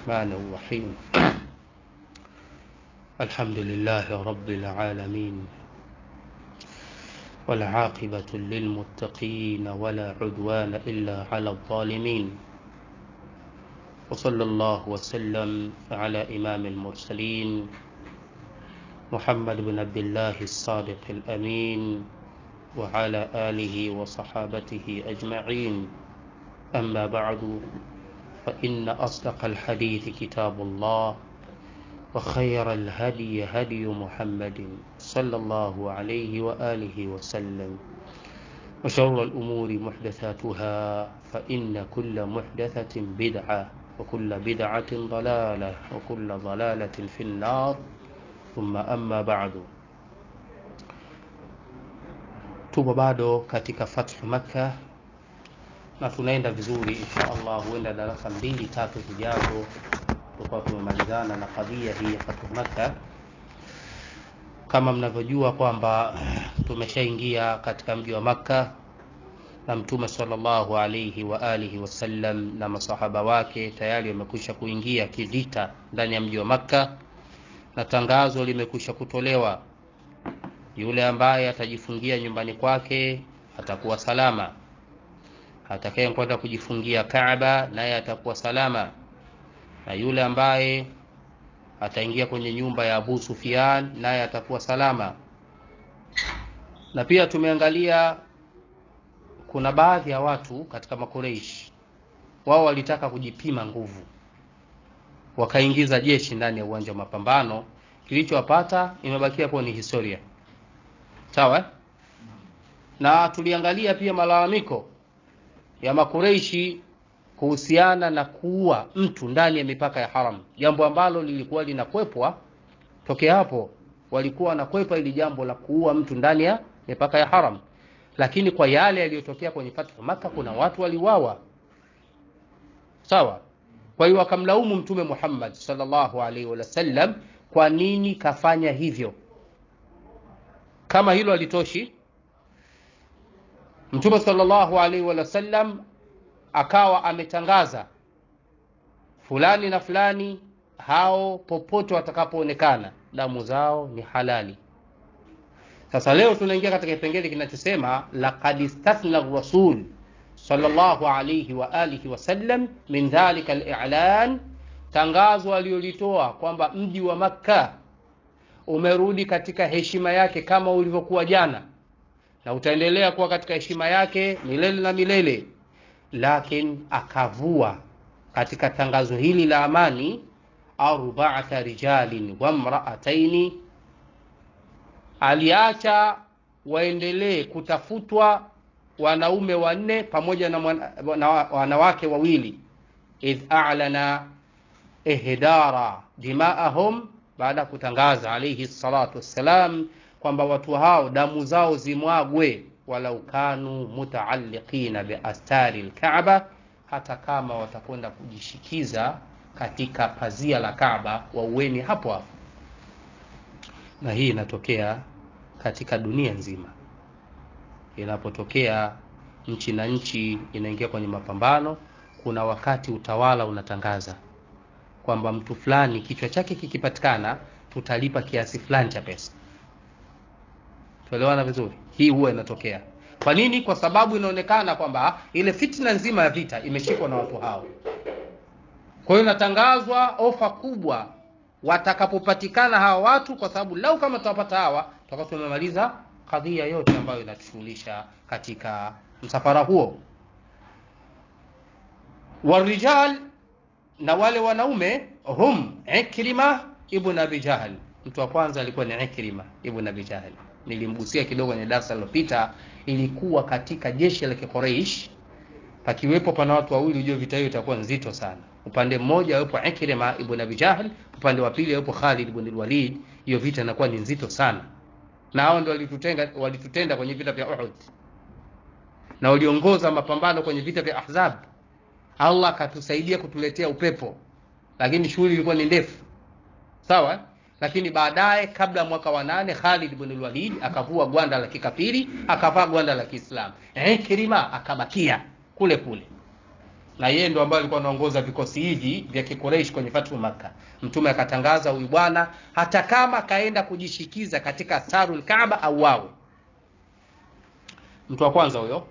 الرحمن الرحيم الحمد لله رب العالمين والعاقبة للمتقين ولا عدوان إلا على الظالمين وصلى الله وسلم على إمام المرسلين محمد بن عبد الله الصادق الأمين وعلى آله وصحابته أجمعين أما بعد فإن أصدق الحديث كتاب الله وخير الهدي هدي محمد صلى الله عليه وآله وسلم وشر الأمور محدثاتها فإن كل محدثة بدعة وكل بدعة ضلالة وكل ضلالة في النار ثم أما بعد tupo bado katika fathu makka na tunaenda vizuri insha allah huenda darasa mbili tatu zijazo tutakuwa tumemalizana na kadhia hii ya fathu makka kama mnavyojua kwamba tumeshaingia katika mji wa makka na mtume salllahu alaihi wa alihi wasallam na masahaba wake tayari wamekwisha kuingia kivita ndani ya mji wa makka na tangazo limekwisha kutolewa yule ambaye atajifungia nyumbani kwake atakuwa salama atakaye kwenda kujifungia kaaba naye atakuwa salama na yule ambaye ataingia kwenye nyumba ya abu sufian naye atakuwa salama na pia tumeangalia kuna baadhi ya watu katika makoreishi wao walitaka kujipima nguvu wakaingiza jeshi ndani ya uwanja wa mapambano kilichowapata imebakia kuwa ni historia sawa na tuliangalia pia malalamiko ya makureishi kuhusiana na kuua mtu ndani ya mipaka ya haram jambo ambalo lilikuwa linakwepwa tokea hapo walikuwa wanakwepa ili jambo la kuua mtu ndani ya mipaka ya haram lakini kwa yale yaliyotokea kwenye fathu maka kuna watu waliuawa sawa kwa hiyo wakamlaumu mtume muhammad salllahu alaihi wasallam kwa nini kafanya hivyo kama hilo halitoshi mtume salllahu alaihi wasallam akawa ametangaza fulani na fulani hao popote watakapoonekana damu zao ni halali sasa leo tunaingia katika kipengele kinachosema laqad istathna rasul salllahu alaihi waalihi wasallam min dhalika lilan tangazo aliyolitoa kwamba mji wa makka umerudi katika heshima yake kama ulivyokuwa jana na utaendelea kuwa katika heshima yake milele na milele lakin akavua katika tangazo hili la amani arbaata rijalin wa mraataini aliacha waendelee kutafutwa wanaume wanne pamoja na, mwana, na wanawake wawili idh alana ihdara dimaahum baada ya kutangaza alaihi salatu wassalam kwamba watu hao damu zao zimwagwe walau kanu mutaalliqina biastari lkaaba hata kama watakwenda kujishikiza katika pazia la kaaba waueni hapo hapo na hii inatokea katika dunia nzima inapotokea nchi na nchi inaingia kwenye mapambano kuna wakati utawala unatangaza kwamba mtu fulani kichwa chake kikipatikana tutalipa kiasi fulani cha pesa tuelewana vizuri hii huwa inatokea kwa nini kwa sababu inaonekana kwamba ile fitna nzima ya vita imeshikwa na watu hao kwa hiyo inatangazwa ofa kubwa watakapopatikana hawa watu kwa sababu lau kama tutawapata hawa tutakuwa tumemaliza kadhia yote ambayo inatushughulisha katika msafara huo warijal na wale wanaume hum ikrima ibn abi jahl mtu wa kwanza alikuwa ni ikrima ibn abi jahl nilimgusia kidogo kwenye darasa lilopita ilikuwa katika jeshi la kiquraish pakiwepo pana watu wawili ujue vita hiyo itakuwa nzito sana upande mmoja yupo ikrima ibn abi jahl upande wa pili yupo khalid ibn walid hiyo vita inakuwa ni nzito sana na hao ndio walitutenga walitutenda kwenye vita vya uhud na waliongoza mapambano kwenye vita vya ahzab allah akatusaidia kutuletea upepo lakini shughuli ilikuwa ni ndefu sawa lakini baadaye kabla mwaka wa nane Khalid ibn Walid akavua gwanda la kikafiri akavaa gwanda la Kiislamu. Ikrima akabakia kule kule, na yeye ndo ambaye alikuwa anaongoza vikosi hivi vya kikureish kwenye fathu makka mtume akatangaza huyu bwana hata kama kaenda kujishikiza katika asarul kaaba au wao mtu wa kwanza huyo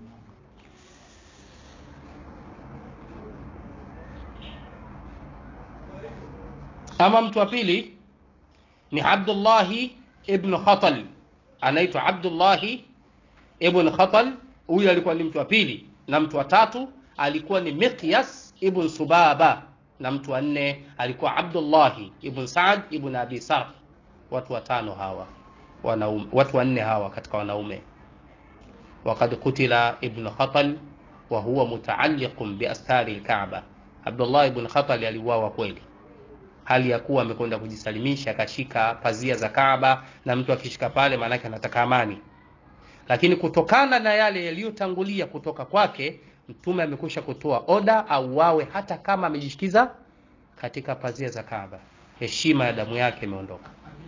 ama mtu wa pili ni abdullahi ibnu khatal anaitwa abdullahi ibn khatal huyu alikuwa ni mtu wa pili na mtu wa tatu alikuwa ni miqyas ibn subaba na mtu wa nne alikuwa abdullahi ibn saad ibn abi sarh watu watano hawa wanaume watu wanne hawa katika wanaume وقد قتل ابن خطل وهو متعلق بأستار الكعبة عبد الله ibn Khatal aliuawa kweli hali ya kuwa amekwenda kujisalimisha akashika pazia za Kaaba na mtu akishika pale maanake anataka amani lakini kutokana na yale yaliyotangulia kutoka kwake mtume amekwisha kutoa oda au wawe hata kama amejishikiza katika pazia za Kaaba heshima ya damu yake imeondoka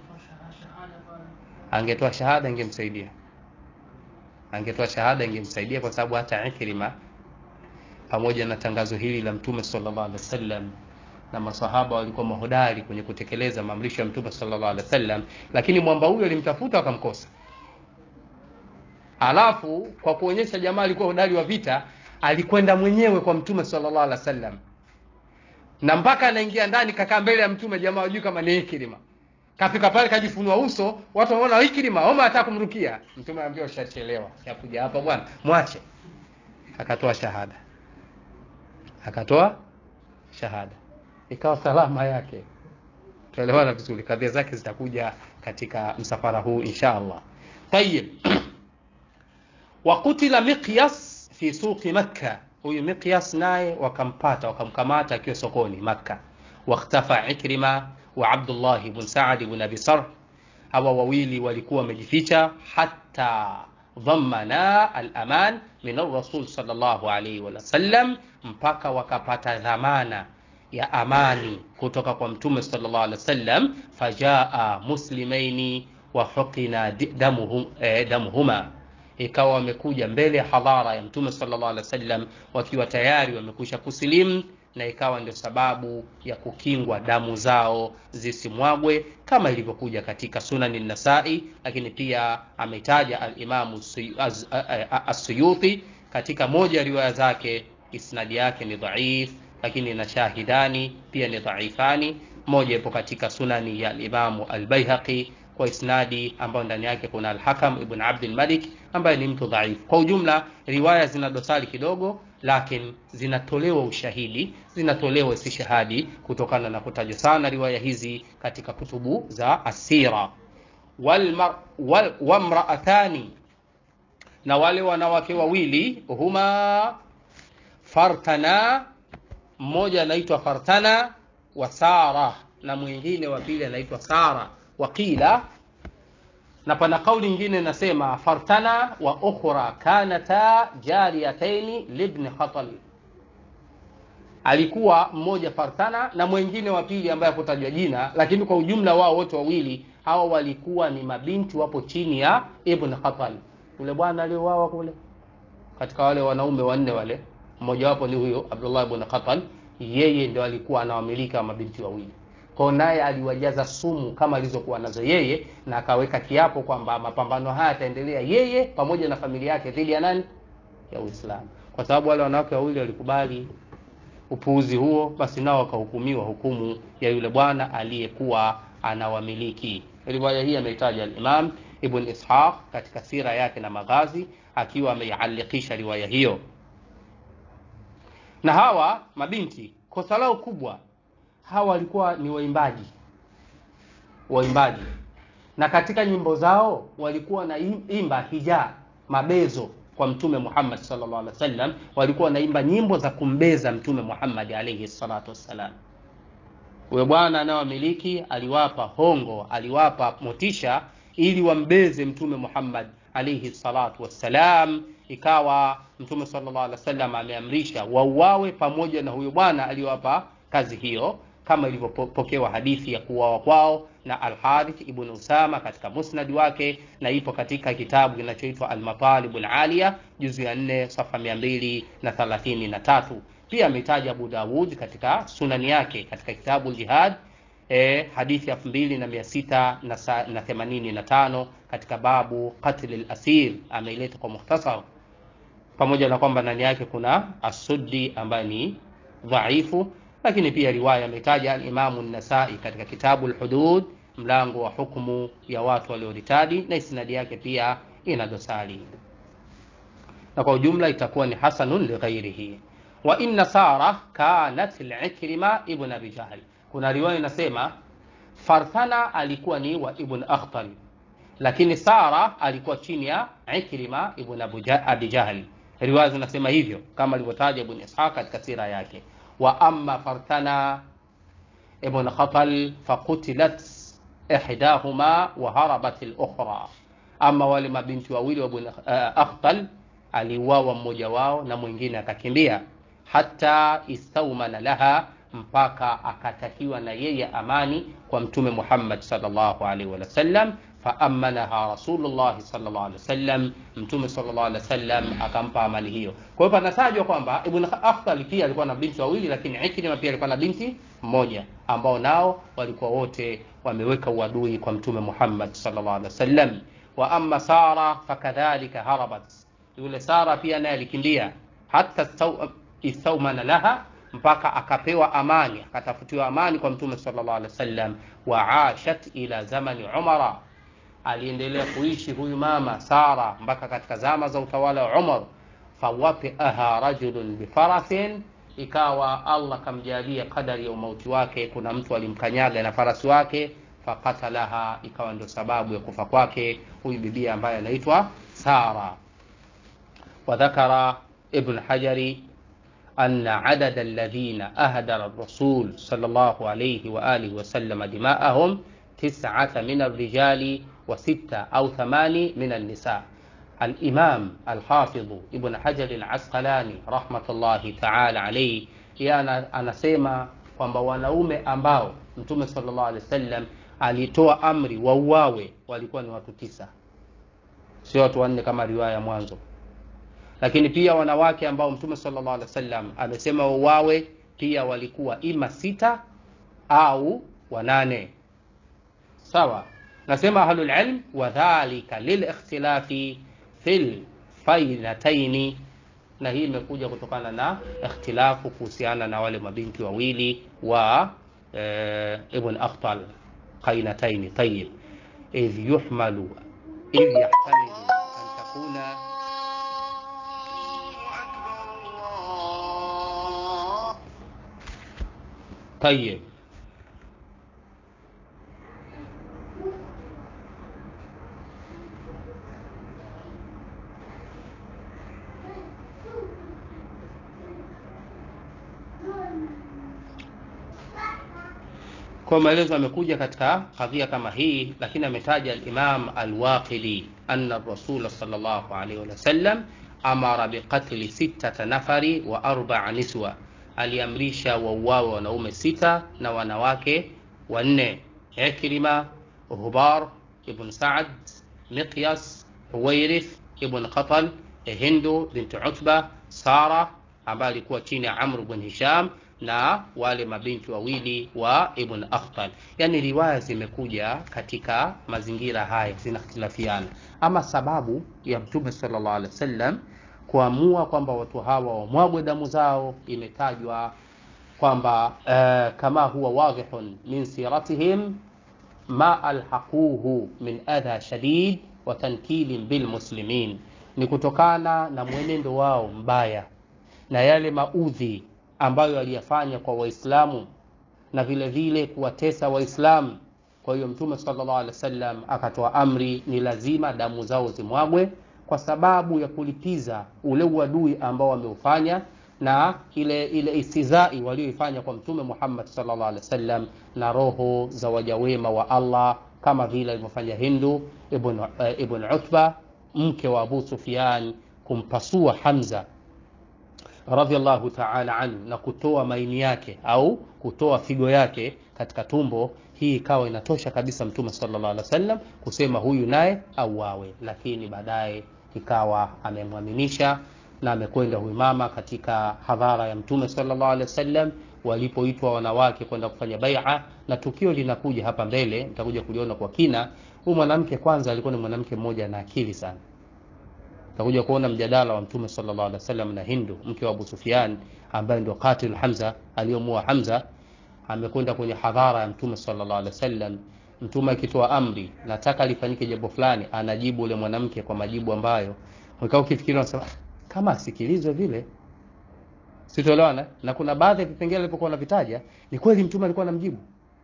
angetoa shahada ingemsaidia angetoa shahada ingemsaidia kwa sababu hata Ikrima pamoja na tangazo hili la mtume sallallahu alaihi wasallam na masahaba walikuwa mahodari kwenye kutekeleza maamrisho ya mtume sallallahu alaihi wasallam lakini mwamba huyo alimtafuta akamkosa alafu kwa kuonyesha jamaa alikuwa hodari wa vita alikwenda mwenyewe kwa mtume sallallahu alaihi wasallam na mpaka anaingia ndani kakaa mbele ya mtume jamaa wajui kama ni Ikrima kafika pale kajifunua uso watu wanaona Ikrima Omar anataka kumrukia mtume anambia ushachelewa ya kuja hapa bwana mwache akatoa shahada akatoa shahada ikawa salama yake tuelewana vizuri kadhia zake zitakuja katika msafara huu insha Allah tayib wakutila miqyas fi suqi makka huyu miqyas naye wakampata wakamkamata akiwa sokoni makka wakhtafa ikrima wa abdullah ibn saad ibn abi sarh hawa wawili walikuwa wamejificha hata dhammana al-aman min ar-rasul sallallahu alayhi wa sallam mpaka wakapata dhamana ya amani kutoka kwa mtume sallallahu alaihi wasallam fajaa muslimaini wa huqina damuhum, eh, damuhuma ikawa wamekuja mbele ya hadhara ya mtume sallallahu alaihi wasallam wakiwa tayari wamekwisha kusilimu na ikawa ndio sababu ya kukingwa damu zao zisimwagwe kama ilivyokuja katika sunani nasai lakini pia ametaja alimamu as-suyuti katika moja ya riwaya zake isnadi yake ni dhaif lakini na shahidani pia ni dhaifani moja ipo katika sunani ya alimamu albaihaqi kwa isnadi ambayo ndani yake kuna alhakam ibn abdul malik ambaye ni mtu dhaifu kwa ujumla riwaya zina dosari kidogo lakini zinatolewa ushahidi zinatolewa istishhadi kutokana na kutajwa sana riwaya hizi katika kutubu za asira wal, wamraatani na wale wanawake wawili huma fartana mmoja anaitwa fartana wa sara na mwingine wa pili anaitwa sara waqila na pana kauli nyingine nasema fartana wa ukhra kanata jariyataini libni khatal alikuwa mmoja fartana na mwingine wa pili ambaye hakutajwa jina lakini kwa ujumla wao wote wawili hawa walikuwa ni mabinti wapo chini ya ibn khatal yule bwana aliyouawa kule katika wale wanaume wanne wale mmoja wapo ni huyo abdullah ibn khatal yeye ndio alikuwa anawamilika mabinti wawili kwao naye aliwajaza sumu kama alizokuwa nazo yeye na akaweka kiapo kwamba mapambano haya yataendelea yeye pamoja na familia yake dhidi ya nani ya uislamu kwa sababu wale wanawake wawili walikubali upuuzi huo basi nao wakahukumiwa hukumu ya yule bwana aliyekuwa anawamiliki riwaya hii ameitaja alimam ibn ishaq katika sira yake na maghazi akiwa ameialikisha riwaya hiyo na hawa mabinti kosa lao kubwa hawa walikuwa ni waimbaji waimbaji na katika nyimbo zao walikuwa na imba hija mabezo kwa mtume Muhammad sallallahu alaihi wasallam walikuwa wanaimba nyimbo za kumbeza mtume Muhammad alaihi salatu wassalam huyo bwana anayowamiliki aliwapa hongo aliwapa motisha ili wambeze mtume Muhammad alaihi salatu wassalam ikawa mtume sallallahu alaihi wasallam ameamrisha wauawe pamoja na huyo bwana aliyowapa kazi hiyo kama ilivyopokewa hadithi ya kuuawa kwao na Al-Harith ibn Usama katika musnad wake na ipo katika kitabu kinachoitwa Al-Matalib Al-Aliya juzu ya 4 safa 233 pia ametaja Abu Dawud katika sunani yake katika kitabu Jihad e, hadithi elfu mbili na mia sita na themanini na tano katika babu qatl al-asir ameileta kwa mukhtasar, pamoja na kwamba ndani yake kuna Asuddi ambaye ni dhaifu, lakini pia riwaya ametaja al-Imamu an-Nasai katika kitabu al-Hudud mlango wa hukumu ya watu walioritadi, na isnadi yake pia ina dosari, na kwa ujumla itakuwa ni hasanun lighairihi. Wa inna Sara kanat al-Ikrima ibn Abi Jahl kuna riwaya inasema Farthana alikuwa ni wa Ibn Akhtal, lakini Sara alikuwa chini ya Ikrima ibn Abi Jahl. Riwaya zinasema hivyo kama alivyotaja Ibn Ishaq katika sira yake. Wa amma Farthana ibn Khatal faqutilat ihdahuma wa harabat al-ukhra, ama wale mabinti wawili wa Ibn Akhtal aliuawa mmoja wao na mwingine akakimbia, hata istawmana laha mpaka akatakiwa na yeye amani kwa Mtume Muhammad sallallahu alaihi wasallam, faamanaha Rasulullah sallallahu alaihi wasallam, Mtume sallallahu alaihi wasallam akampa amani hiyo. Kwa hiyo panatajwa kwamba Ibn Akhtal pia alikuwa na binti wawili, lakini Ikrima pia alikuwa na binti mmoja, ambao nao walikuwa wote wameweka uadui kwa Mtume Muhammad sallallahu alaihi wasallam. Wa amma Sara fakadhalika harabat, yule Sara pia naye alikimbia, hata istawmana laha mpaka akapewa amani akatafutiwa amani kwa mtume sallallahu alaihi wasallam. wa ashat ila zamani Umara, aliendelea kuishi huyu mama Sara mpaka katika zama za utawala wa Umar. fawapiaha rajulun bifarathin, ikawa Allah kamjalia kadari ya umauti wake, kuna mtu alimkanyaga na farasi wake, fakatalaha, ikawa ndio sababu ya kufa kwake huyu bibia ambaye anaitwa Sara. Wadhakara Ibn Hajari anna adada alladhina ahdara rasul sallallahu alayhi wa alihi wa sallam dima'ahum tis'ata min ar-rijali wa sita au thamani min an-nisa. Al-Imam al-Hafidh Ibn Hajar al-Asqalani rahmatullahi ta'ala alayhi, yeye anasema kwamba wanaume ambao Mtume sallallahu alayhi wasallam alitoa amri wauawe walikuwa ni watu tisa, sio watu wanne kama riwaya mwanzo lakini pia wanawake ambao Mtume sallallahu alaihi wasallam amesema wauawe pia walikuwa ima sita au wanane. Sawa, nasema ahlul ilm, wadhalika lilikhtilafi fil fainataini, na hii imekuja kutokana na ikhtilafu kuhusiana na wale mabinti wawili wa e, Ibn Akhtal qainataini. Tayib, idh yuhmalu idh yahtamilu an takuna Tayeb, kwa maelezo amekuja katika kadhia kama hii, lakini ametaja al-Imam al-Waqidi anna ar-Rasul sallallahu alayhi wa sallam amara biqatli sittata nafari wa arba'a niswa aliamrisha wauawe wanaume sita na wanawake wanne: Ikrima, Hubar ibn Saad, Miqyas, Huwairith ibn Qatal, Hindu bint Utba, Sara ambaye alikuwa chini ya Amr ibn Hisham na wale mabinti wawili wa Ibn Akhtal. Yani riwaya zimekuja katika mazingira haya zinakhtilafiana, ama sababu ya Mtume sallallahu alaihi wasallam kuamua kwamba watu hawa wamwagwe damu zao imetajwa kwamba uh, kama huwa wadhihun min siratihim ma alhaquhu min adha shadid wa tankilin bilmuslimin, ni kutokana na mwenendo wao mbaya na yale maudhi ambayo aliyafanya kwa Waislamu na vile vile kuwatesa Waislamu. Kwa hiyo Mtume sallallahu alaihi wasallam akatoa amri, ni lazima damu zao zimwagwe kwa sababu ya kulipiza ule uadui ambao wameufanya na ile ile istizai walioifanya kwa Mtume Muhammad sallallahu alaihi wasallam na roho za waja wema wa Allah, kama vile alivyofanya Hindu ibn, uh, ibn Utba mke wa Abu Sufyan kumpasua Hamza radhiallahu ta'ala anhu na kutoa maini yake au kutoa figo yake katika tumbo. Hii ikawa inatosha kabisa Mtume sallallahu alaihi wasallam kusema huyu naye auawe, lakini baadaye ikawa amemwaminisha na amekwenda huyu mama katika hadhara ya mtume sallallahu alaihi wasallam walipoitwa wanawake kwenda kufanya bai'a na tukio linakuja hapa mbele nitakuja kuliona kwa kina huyu mwanamke kwanza alikuwa ni mwanamke mmoja na akili sana tutakuja kuona mjadala wa mtume sallallahu alaihi wasallam na Hindu mke wa Abu Sufyan ambaye ndio qatil Hamza aliyomua Hamza amekwenda kwenye hadhara ya mtume sallallahu alaihi wasallam mtume akitoa amri nataka lifanyike jambo fulani anajibu ule mwanamke kwa majibu ambayo ukaa ukifikiri unasema kama asikilizwe vile sitoelewana na kuna baadhi ya vipengele alipokuwa anavitaja ni kweli mtume alikuwa anamjibu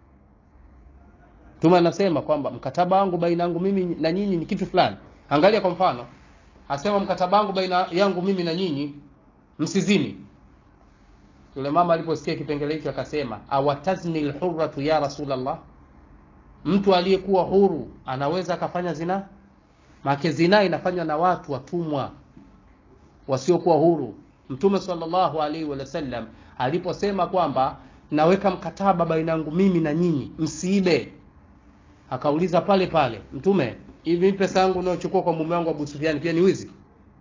mtume anasema kwamba mkataba wangu baina yangu mimi na nyinyi ni kitu fulani angalia kwa mfano asema mkataba wangu baina yangu mimi na nyinyi msizini yule mama aliposikia kipengele hicho akasema awatazni lhurratu ya rasulallah mtu aliyekuwa huru anaweza akafanya zina make zina inafanywa na watu watumwa wasiokuwa huru mtume sallallahu alaihi wasallam aliposema kwamba naweka mkataba baina yangu mimi na nyinyi msiibe akauliza pale pale mtume hivi pesa yangu unayochukua kwa mume wangu Abu Sufyan pia ni wizi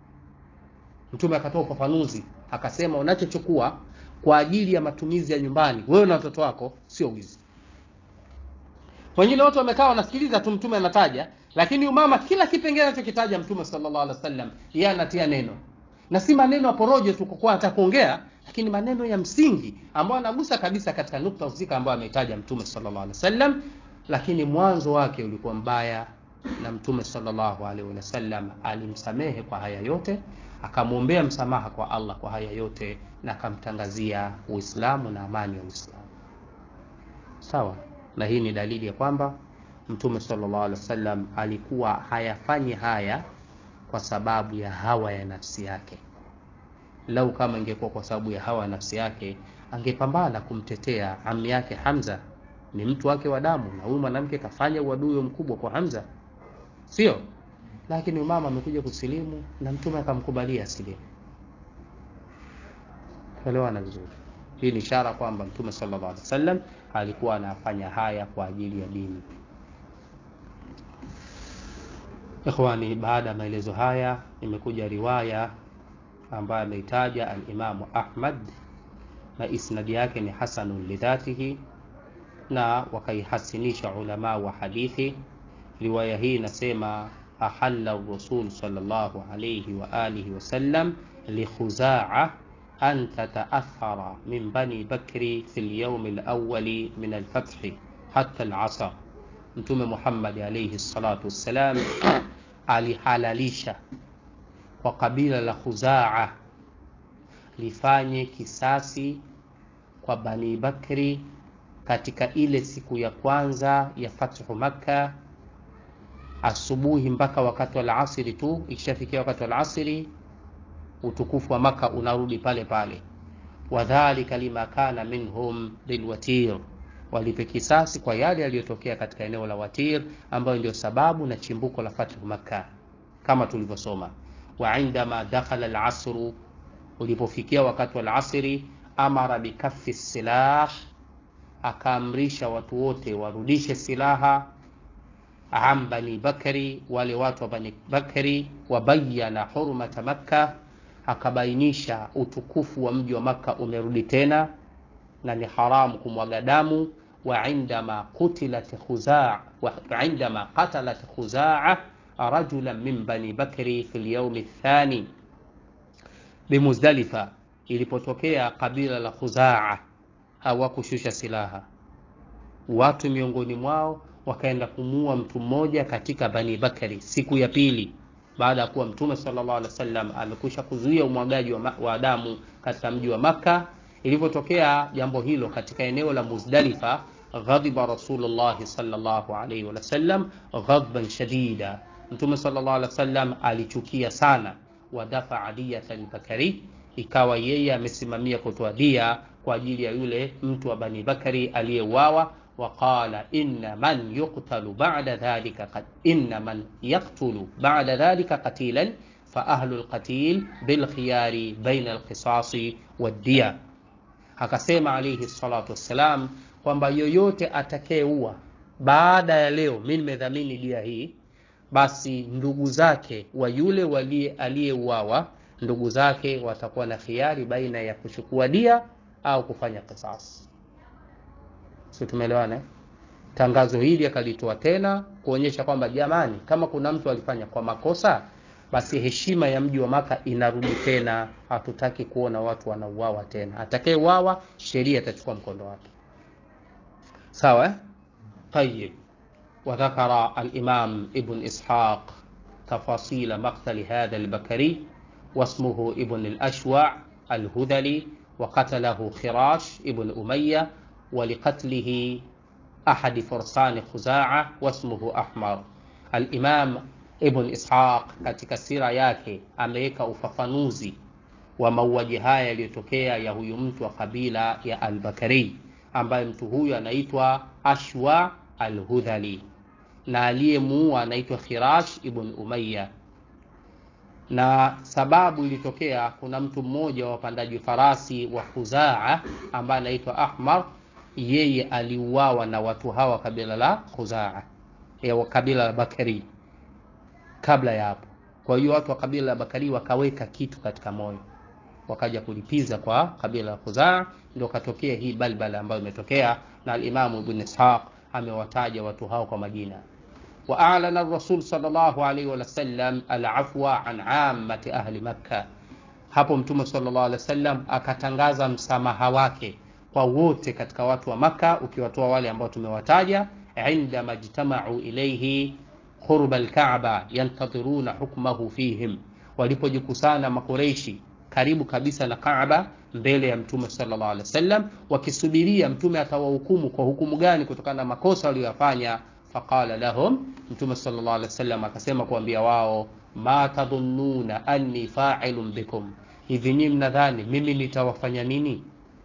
mtume akatoa ufafanuzi akasema unachochukua kwa ajili ya matumizi ya nyumbani wewe na watoto wako sio wizi wengine watu wamekaa wanasikiliza tu mtume anataja lakini umama kila kipengele anachokitaja mtume sallallahu alaihi wasallam yeye anatia neno na si maneno ya porojo tu kwa hata kuongea lakini maneno ya msingi ambayo anagusa kabisa katika nukta husika ambayo ametaja mtume sallallahu alaihi wasallam lakini mwanzo wake ulikuwa mbaya na mtume sallallahu alaihi wasallam alimsamehe kwa haya yote akamwombea msamaha kwa Allah kwa haya yote na akamtangazia Uislamu na amani ya Uislamu sawa na hii ni dalili ya kwamba mtume sallallahu alaihi wasallam alikuwa hayafanyi haya kwa sababu ya hawa ya nafsi yake lau kama ingekuwa kwa sababu ya hawa ya nafsi yake angepambana kumtetea ami yake Hamza ni mtu wake wa damu na huyu mwanamke kafanya uadui mkubwa kwa Hamza sio lakini mama amekuja kusilimu na mtume akamkubalia asilimu elewana vizuri hii ni ishara kwamba mtume sallallahu alaihi wasallam alikuwa anafanya haya kwa ajili ya dini ikhwani baada ya maelezo haya imekuja riwaya ambayo ameitaja alimamu ahmad na isnadi yake ni hasanun lidhatihi na wakaihasinisha ulama wa hadithi riwaya hii inasema ahalla rasul sallallahu alayhi wa alihi wasallam likhuzaa an tataathara min bani bakri fi lyawm alawali min alfathi hatta alasr mtume muhammad alayhi salatu wassalam alihalalisha kwa kabila la khuzaa lifanye kisasi kwa bani bakri katika ile siku ya kwanza ya fathu makka asubuhi mpaka wakati wa alasiri tu ikishafikia wakati wa alasiri utukufu wa maka unarudi pale pale wadhalika lima kana minhum bilwatir walipe kisasi kwa yale yaliyotokea katika eneo la watir ambayo ndio sababu na chimbuko la fathu makka kama tulivyosoma wa indama dakhala alasru ulipofikia wakati wa alasiri amara bikaffi silah akaamrisha watu wote warudishe silaha an bani bakari wale watu wa bani bakari wabayana hurmata makka akabainisha utukufu wa mji wa makka umerudi tena na ni haramu kumwaga damu wa indama qutilat khuzaa wa indama qatalat khuzaa rajulan min bani bakri fi lyaumi thani bimuzdalifa ilipotokea kabila la khuzaa hawakushusha silaha watu miongoni mwao wakaenda kumuua mtu mmoja katika bani bakari siku ya pili baada ya kuwa mtume sallallahu alaihi wasallam amekwisha kuzuia umwagaji wa, wa damu katika mji wa makka ilivyotokea jambo hilo katika eneo la muzdalifa ghadhiba rasulullahi sallallahu alaihi wasallam ghadban shadida mtume sallallahu alaihi wasallam alichukia sana wadafaa diyata albakari ikawa yeye amesimamia kutoa dia kwa ajili ya yule mtu wa bani bakari aliyeuawa وقال إن من يقتل بعد ذلك قد إن من يقتل بعد ذلك قتيلا فأهل القتيل بالخيار بين القصاص والدية akasema alaihi salatu wassalam kwamba yoyote atakayeua baada ya leo mi nimedhamini dia hii basi ndugu zake wa yule aliyeuawa ndugu zake watakuwa na khiari baina ya kuchukua dia au kufanya kisasi si tumeelewana eh? tangazo hili akalitoa tena kuonyesha kwamba jamani kama kuna mtu alifanya kwa makosa basi heshima ya mji wa maka inarudi tena hatutaki kuona watu wanauawa tena atakayeuawa sheria itachukua mkondo wake sawa eh? طيب وذكر الإمام ابن إسحاق تفاصيل مقتل هذا البكري واسمه ابن الأشوع الهذلي وقتله خراش ابن أمية ولقتله أحد فرسان خزاعة واسمه أحمر الإمام Ibn Ishaq katika sira yake ameweka ufafanuzi wa mauaji haya yaliyotokea ya huyu mtu wa kabila ya Al-Bakari ambaye mtu huyu anaitwa Ashwa Al-Hudhali na aliyemuua anaitwa Khirash ibn Umayya na sababu ilitokea kuna mtu mmoja wa wapandaji farasi wa Khuzaa ambaye anaitwa Ahmar yeye aliuawa na watu hawa kabila la Khuzaa ya kabila la Bakari kabla ya hapo kwa hiyo watu wa kabila la Bakari wakaweka kitu katika moyo wakaja kulipiza kwa kabila la Khuzaa ndio katokea hii balbala ambayo imetokea na al-Imam Ibn Ishaq amewataja watu hao kwa majina وأعلن الرسول صلى الله عليه وسلم العفو عن عامة أهل مكة hapo mtume sallallahu alaihi wasallam akatangaza msamaha wake kwa wote katika watu wa maka ukiwatoa wale ambao tumewataja inda majtamau ilaihi qurba alkaaba yantadhiruna hukmahu fihim walipojikusana makureishi karibu kabisa na kaaba mbele ya mtume sallallahu alaihi wasallam wakisubiria mtume atawahukumu kwa hukumu gani kutokana na makosa waliyofanya faqala lahum mtume sallallahu alaihi wasallam akasema kuambia wao ma tadhunnuna anni fa'ilun bikum hivi nyinyi mnadhani mimi nitawafanya nini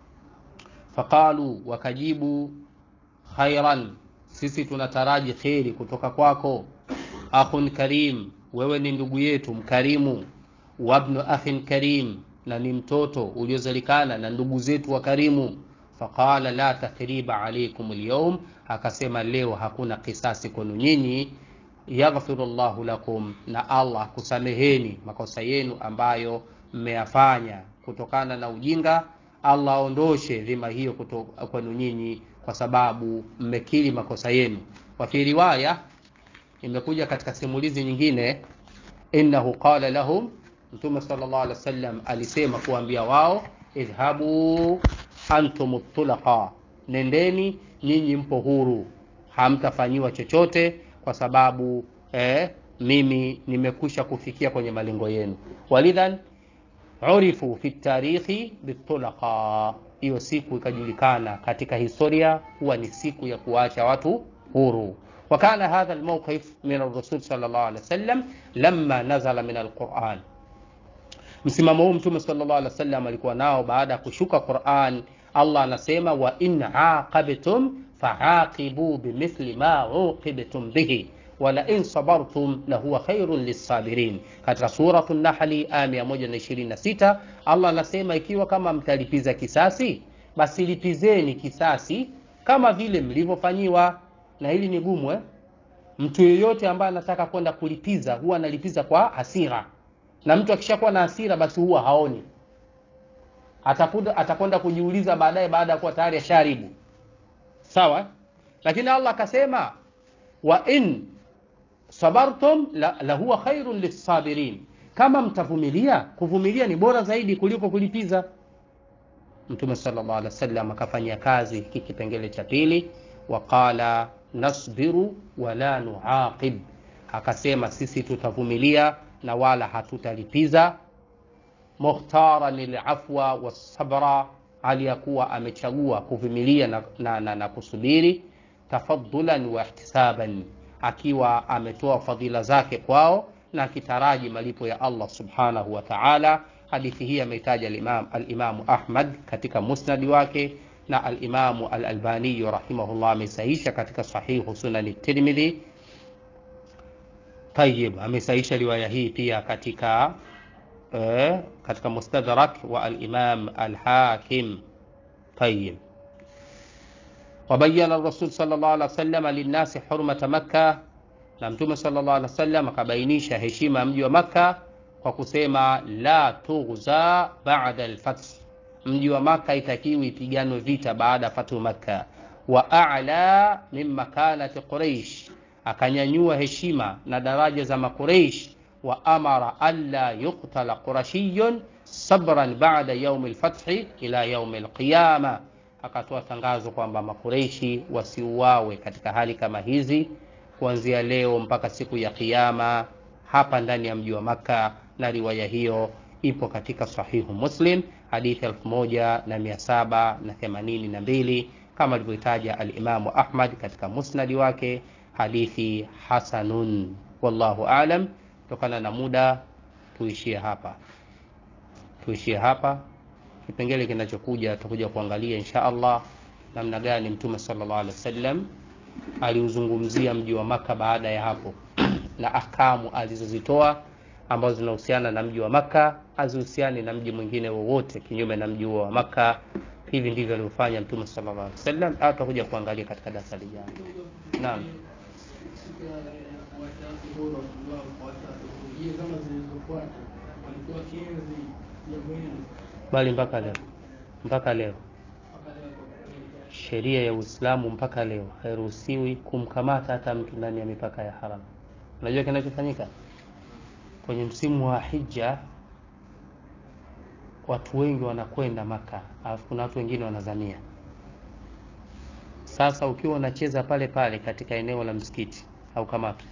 faqalu wakajibu khairan sisi tunataraji kheri kutoka kwako akhun karim wewe ni ndugu yetu mkarimu wabnu akhin karim na ni mtoto uliozalikana na ndugu zetu wa karimu faqala la tathriba alaykum alyawm akasema leo hakuna kisasi kwenu nyinyi yaghfiru llahu lakum na allah kusameheni makosa yenu ambayo mmeyafanya kutokana na ujinga allah aondoshe dhima hiyo kwenu nyinyi kwa sababu mmekiri makosa yenu wa fi riwaya imekuja katika simulizi nyingine innahu qala lahum mtume sallallahu alaihi wasallam alisema kuambia wao idhhabu antum tulaqa nendeni nyinyi mpo huru hamtafanyiwa chochote kwa sababu eh, mimi nimekusha kufikia kwenye malengo yenu walidhan urifu fi tarikhi bitulaqa hiyo siku ikajulikana katika historia kuwa ni siku ya kuacha watu huru وكان هذا الموقف من الرسول صلى الله عليه وسلم لما نزل من القرآن msimamo huu mtume sallallahu alaihi wasallam alikuwa nao baada ya kushuka Qur'an Allah anasema wa in aqabtum faaqibu bimithli ma uqibtum bihi wala in sabartum lahuwa khairun lissabirin katika suratu nahli aya 126 Allah anasema ikiwa kama mtalipiza kisasi basi lipizeni kisasi kama vile mlivyofanyiwa na hili ni gumu eh? mtu yeyote ambaye anataka kwenda kulipiza huwa analipiza kwa hasira na mtu akishakuwa na hasira basi huwa haoni atakuda atakwenda kujiuliza baadaye baada ya kuwa tayari asharibu sawa lakini Allah akasema wa in sabartum la, la huwa khairun lissabirin kama mtavumilia kuvumilia ni bora zaidi kuliko kulipiza mtume sallallahu alaihi wasallam akafanyia kazi hiki kipengele cha pili waqala nasbiru wala nuaqib akasema sisi tutavumilia na wala hatutalipiza mukhtaran lilafwa wasabra aliyakuwa amechagua kuvumilia na, na, na, na kusubiri tafaddulan wa ihtisaban akiwa ametoa fadhila zake kwao na akitaraji malipo ya Allah subhanahu wa ta'ala hadithi hii ameitaja al-Imam al-Imam Ahmad katika musnadi wake na al-Imam al-Albani rahimahullah amesahisha katika sahihu sunan Tirmidhi Tayyib amesahisha riwaya hii pia katika eh, katika mustadrak wa al-Imam al-Hakim Tayyib وبين الرسول صلى الله عليه وسلم للناس حرمة مكة na mtume sallallahu alaihi wasallam akabainisha heshima ya mji wa Makka kwa kusema la tughza ba'da al-fath mji wa maka itakiwi ipiganwe vita baada ya fathu makka wa a'la min makanati quraish akanyanyua heshima na daraja za makureish wa amara alla yuqtala qurashiyun sabran ba'da yaumi lfathi ila yaumi lqiyama akatoa tangazo kwamba makureishi wasiuawe katika hali kama hizi kuanzia leo mpaka siku ya kiyama hapa ndani ya mji wa makka na riwaya hiyo ipo katika sahihu muslim hadithi 1782 kama alivyoitaja alimamu ahmad katika musnadi wake hadithi hasanun wallahu alam kutokana na muda tuishie hapa tuishie hapa kipengele kinachokuja tutakuja kuangalia insha allah namna gani mtume sallallahu alaihi wasallam aliuzungumzia mji wa maka baada ya hapo na ahkamu alizozitoa ambazo zinahusiana na mji wa maka hazihusiani na mji mwingine wowote kinyume na mji huo wa maka hivi ndivyo alivyofanya mtume sallallahu alaihi wasallam au tutakuja kuangalia katika darasa lijalo naam bali mpaka leo mpaka leo sheria ya uislamu mpaka leo hairuhusiwi kumkamata hata mtu ndani ya mipaka ya haram unajua kinachofanyika kwenye msimu wa hija watu wengi wanakwenda maka alafu kuna watu wengine wanazamia sasa ukiwa unacheza pale pale katika eneo la msikiti au kamatu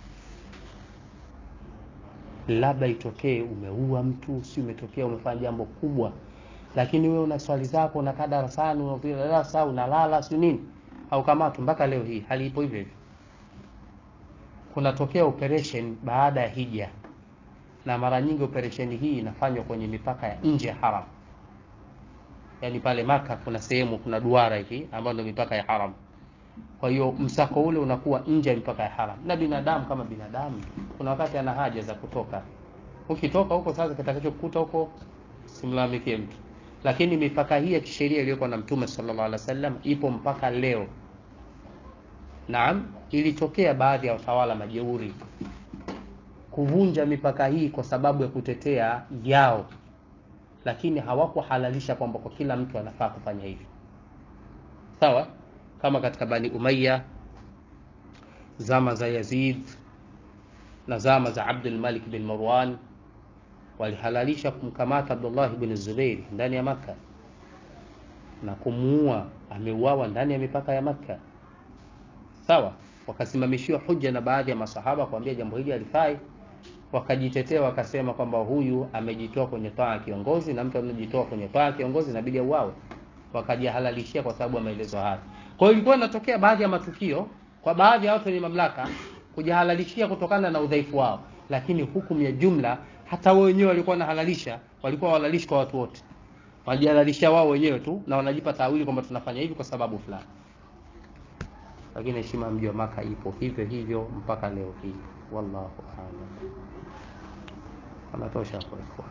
labda itokee umeua mtu si umetokea umefanya jambo kubwa lakini wewe una swali zako unakaa darasani unapiga darasa unalala si nini au kamatu mpaka leo hii hali ipo hivyo hivyo kunatokea operation baada ya hija na mara nyingi operesheni hii inafanywa kwenye mipaka ya nje ya haram yaani pale maka kuna sehemu kuna duara hivi ambayo ndio mipaka ya haram kwa hiyo msako ule unakuwa nje ya mipaka ya haram na binadamu kama binadamu kuna wakati ana haja za kutoka ukitoka huko sasa kitakachokukuta huko simlalamikie mtu lakini mipaka hii ya kisheria iliyokuwa na mtume sallallahu alaihi wasallam ipo mpaka leo naam ilitokea baadhi ya watawala majeuri kuvunja mipaka hii kwa sababu ya kutetea yao lakini hawakuhalalisha kwamba kwa kila mtu anafaa kufanya hivyo sawa kama katika bani umaya zama za yazid na zama za abdul malik bin marwan walihalalisha kumkamata abdullah bin zubairi ndani ya makka na kumuua ameuawa ndani ya mipaka ya makka sawa wakasimamishiwa huja na baadhi ya masahaba kuambia jambo hili halifai wakajitetea wakasema kwamba huyu amejitoa kwenye taa ya kiongozi na mtu anajitoa kwenye taa ya kiongozi inabidi auawe wakajihalalishia kwa sababu ya maelezo haya kwa hiyo ilikuwa inatokea baadhi ya matukio kwa baadhi ya watu wenye mamlaka kujihalalishia kutokana na udhaifu wao lakini hukumu ya jumla hata wao wenyewe walikuwa wanahalalisha walikuwa wahalalishi kwa watu wote walijihalalisha wao wenyewe tu na wanajipa tawili kwamba tunafanya hivi kwa sababu fulani lakini heshima mji wa maka ipo hivyo hivyo mpaka leo hii wallahu a'lam anatosha kwa ikhwan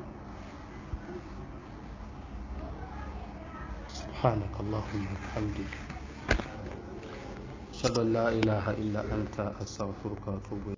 سبحانك اللهم وبحمدك أشهد أن لا إله إلا أنت أستغفرك وأتوب